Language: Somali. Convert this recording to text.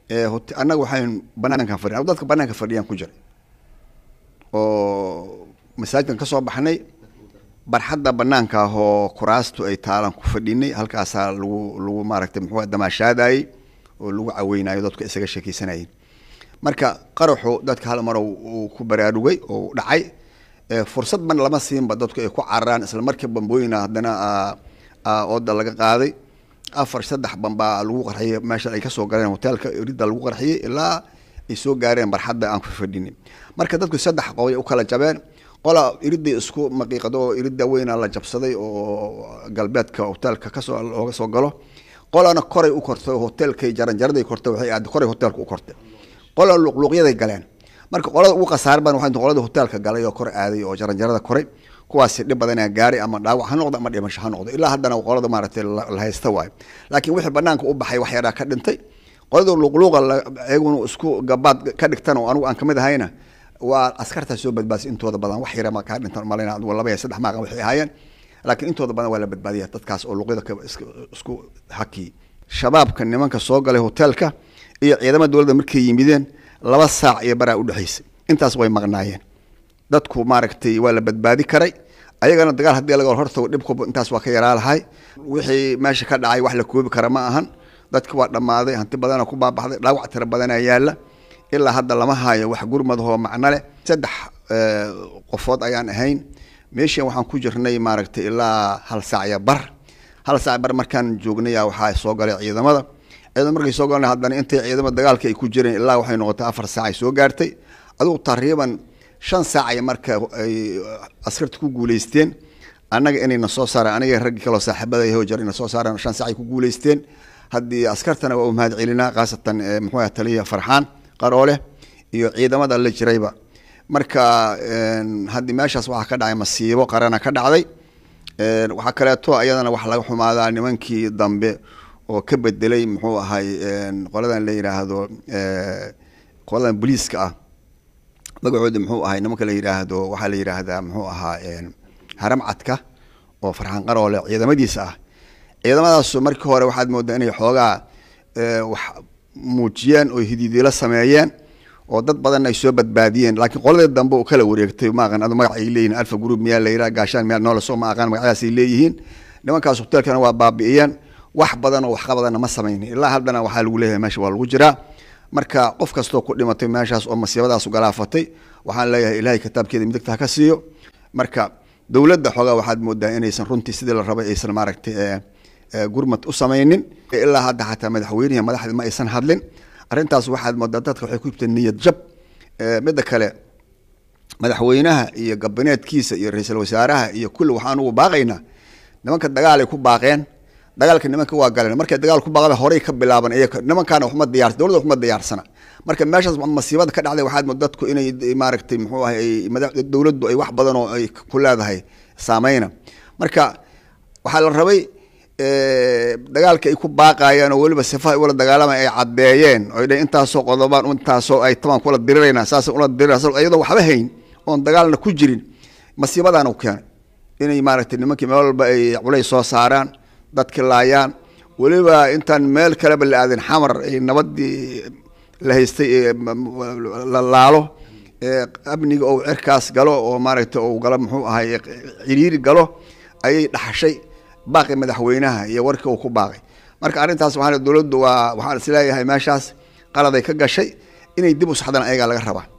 annaga waxayn banaankan fadhiyan dadka banaanka fadhiyaan ku jiray oo masaajidkan ka soo baxnay barxadda banaanka ah oo kuraastu ay taalan ku fadhinay halkaasaa lagu lagu maaragtay muxuu damaashaadayey oo lagu caweynayo dadku isaga sheekeysanayeen marka qaraxu dadka hal mar uu ku baraarugay oo dhacay fursad ban lama siinba dadku ay ku cararaan isla markii bambooyina haddana ooda laga qaaday afar saddex bambaa lagu qarxiyey meesha ay kasoo galeen hoteelka ridda lagu qarxiyey ilaa ay soo gaareen barxadda aan ku fadhinin marka dadku saddex qoobay u kala jabeen qola iridday isku maqiiqado oo iridda weyna la jabsaday oo galbeedka hoteelka kasoo looga soo galo qolana koray u kortay oo hoteelkay jaranjaraday kortay waxay aad koray hoteelka u kortay qola luqluuqyaday galeen marka qolada ugu khasaar badan waxay qolada hoteelka galay oo kor aaday oo jaranjarada koray kuwaasi dhib badanaa gaaray ama dhaawac ha noqdo ama dhimasho ha noqdo ilaa haddana qolada maaragtay la haysta waayo laakiin wixii banaanka u baxay wax yaraa ka dhintay qolada luqluuqa iyaguna isku gabaad ka dhigtan oo anigu aan kamid ahayna waa askartaa soo badbaadisay intooda badan wax yara ma kaa dhintan malayna adigu laba iyo saddex maaqa waxay ahaayeen laakiin intooda badan waa la badbaadiya dadkaas oo luqyada isku hakiyey shabaabka nimanka soo galay hoteelka iyo ciidamada dowladda markay yimideen laba saac iyo baraa udhexaysay intaas way maqnaayeen dadku maaragtay waa la badbaadi karay ayagana dagaal haddii laga hortago dhibku intaas waa ka yaraa lahay wixii meesha ka dhacay wax la koobi kara ma ahan dadki waa dhammaaday hanti badana ku baabaxday dhaawac tira badanaa yaalla ilaa hadda lama haayo wax gurmadahoo macno leh saddex qofood ayaan ahayn meeshan waxaan ku jirnay maaragtay ilaa hal saacya bar hal saac bar markaan joognaya waxaa soo galay ciidamada ciidamada markay soo galeen haddana intay ciidamada dagaalka ay ku jireen ilaa waxay noqotay afar saac ay soo gaartay adigu taqriiban shan saacay marka ay askarta ku guuleysteen annaga inayna soo saaraan aniga raggii kaloo saaxiibada yahay oo jar ina soo saaraan shan saacay ku guuleysteen haddii askartana waa u mahad celinaa khaasatan muxuu ah taliya farxaan qaroole iyo ciidamada la jirayba marka haddii meeshaas waxaa ka dhacay masiibo qarana ka dhacday waxaa kaleeto ayadana wax laga xumaadaa nimankii dambe oo ka bedelay muxuu ahay qoladan la yidhaahdo qoladan booliiska ah magacooda muxuu ahay nimanka la yidhaahdo waxaa la yidhaahdaa muxuu ahaa haram cadka oo farxaan qaroole ciidamadiisa ah ciidamadaasu markii hore waxaad moodaa inay xoogaa wax muujiyeen oo hididiilo sameeyeen oo dad badan ay soo badbaadiyeen laakiin qoladii dambe oo kala wareegtay maaqan adu magac ay leeyihin alfa group miyaa la yidhaha gaashaan miyaa noola soo ma aqaan magacyadaas ay leeyihiin nimankaas hoteelkana waa baabi'iyeen wax badan oo waxqabadana ma samaynin ilaa haddana waxaa lagu leeyahay meesha waa lagu jiraa marka qof kastoo ku dhimatay meeshaas oo masiibadaas galaafatay waxaan leeyahay ilaahay kitaabkeeda midigta ha ka siiyo marka dowladda xoogaa waxaad moodaa inaysan runtii sidii la rabay aysan maaragtay gurmad u samaynin ilaa hadda xataa madaxweynihi madaxdii ma aysan hadlin arrintaas waxaad moodaa dadka waxay ku yibteen niyad jab midda kale madaxweynaha iyo gabineedkiisa iyo ra-iisul wasaaraha iyo kulli waxaan ugu baaqaynaa nimanka dagaalay ku baaqeen dagaalka nimanka waa galeen markay dagaal ku baaqda horey ka bilaaban iyaga nimankaana waxma diyaar dowladda waxma diyaarsana marka meeshaas masiibada ka dhacday waxaad mood dadku inay maaragtay muxuu ahay dowladdu ay wax badan oo ay ku leedahay saameyna marka waxaa la rabay dagaalka ay ku baaqayeen oo weliba sifaha ula dagaalamay ay caddeeyeen oo dhan intaasoo qodobaan intaasoo ay taban kula dirirayna saas ula dirirayna iyadoo waxba hayn oon dagaalna ku jirin masiibadaana u keenay inay maaragtay nimankii meel walba ay culays soo saaraan dadki laayaan weliba intaan meel kaleba la aadin xamar ay nabadii la haystay la laalo amniga ou cirkaas galo oo maaragtay ou galo muxuu ahay ciriiri galo ayay dhaxashay baaqi madaxweynaha iyo warkii uu ku baaqay marka arrintaas waxaa dowladdu waa waxaan isleeyahay meeshaas qaladay ka gashay inay dib u saxdaan ayagaa laga rabaa